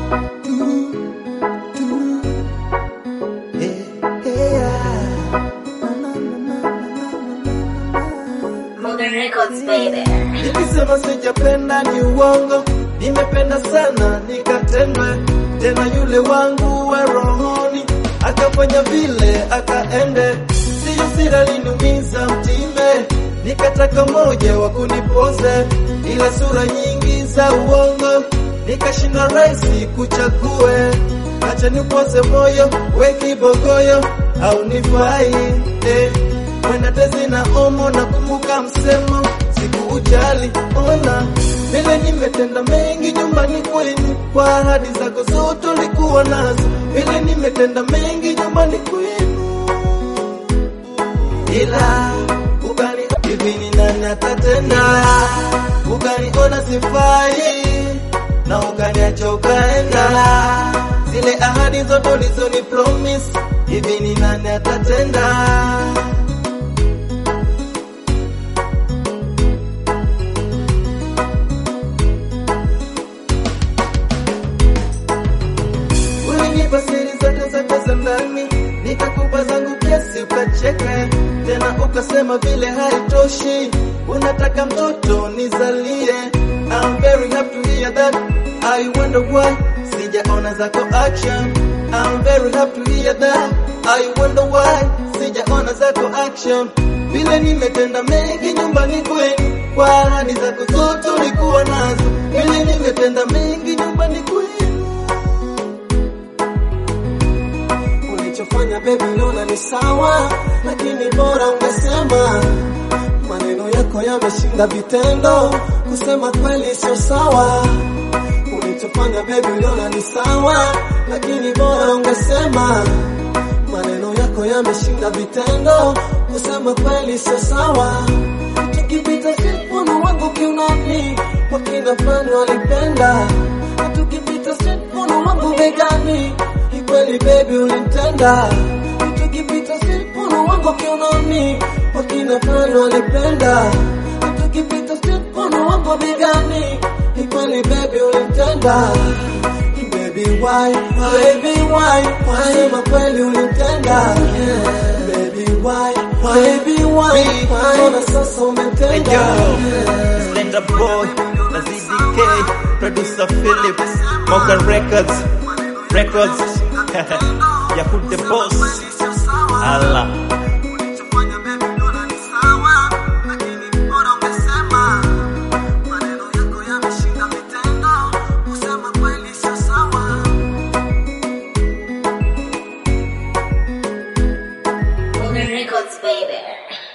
Modern Records, baby. Nikisema sijapenda ni uongo, nimependa sana nikatendwe. Tena yule wangu wa rohoni akafanya vile akaende, siyo sira linumiza mtime, nikataka moja wa kunipoze, ila sura nyingi za uongo nikashinda rahisi kuchague. Acha nipoze moyo we kibogoyo au nifai eh. Kwenda tezi na omo na kumbuka msemo siku ujali ona vile nimetenda mengi nyumbani kwenu kwa ahadi zako zote ulikuwa nazo vile nimetenda mengi nyumbani kwenu ila ukani hivi ni nani atatenda ukaniona sifai na ukaniacha ukaenda zile ahadi zote ulizoni promise hivi ni nani atatenda Ulinipa siri zote zote za ndani, nikakupa zangu kesi ukacheka, tena ukasema vile haitoshi, unataka mtoto nizalie. I'm very happy to hear that. I wonder why sijaona zako action. I'm very happy to hear that. I wonder why sijaona zako action. Vile nimetenda mengi nyumbani kwenu, kwa ahadi zako zote ulikuwa nazo. Vile nimetenda mengi nyumbani kwenu. Ulichofanya baby naona ni sawa, lakini bora ungesema. Maneno yako yameshinda vitendo, kusema kweli sio sawa. Ulichofanya baby naona ni sawa, lakini bora ungesema. Maneno yako yameshinda vitendo, kusema kweli sio sawa. Tukipita mkono wangu kiunoni, wakina fulani walipenda. Tukipita mkono wangu begani, ni kweli baby ulinitenda. Tukipita mkono wangu kiunoni, wakina fulani walipenda. Tukipita mkono wangu begani, ni kweli baby ulinitenda. Baby why, baby why, why, sema kweli ulinitenda. Baby why, baby why, why, mbona sasa umetenda. Yo, Slender Boy, na ZDK, producer Philips, Morgan Records, Records, Yakut the Boss, Allah. Modern Records, baby.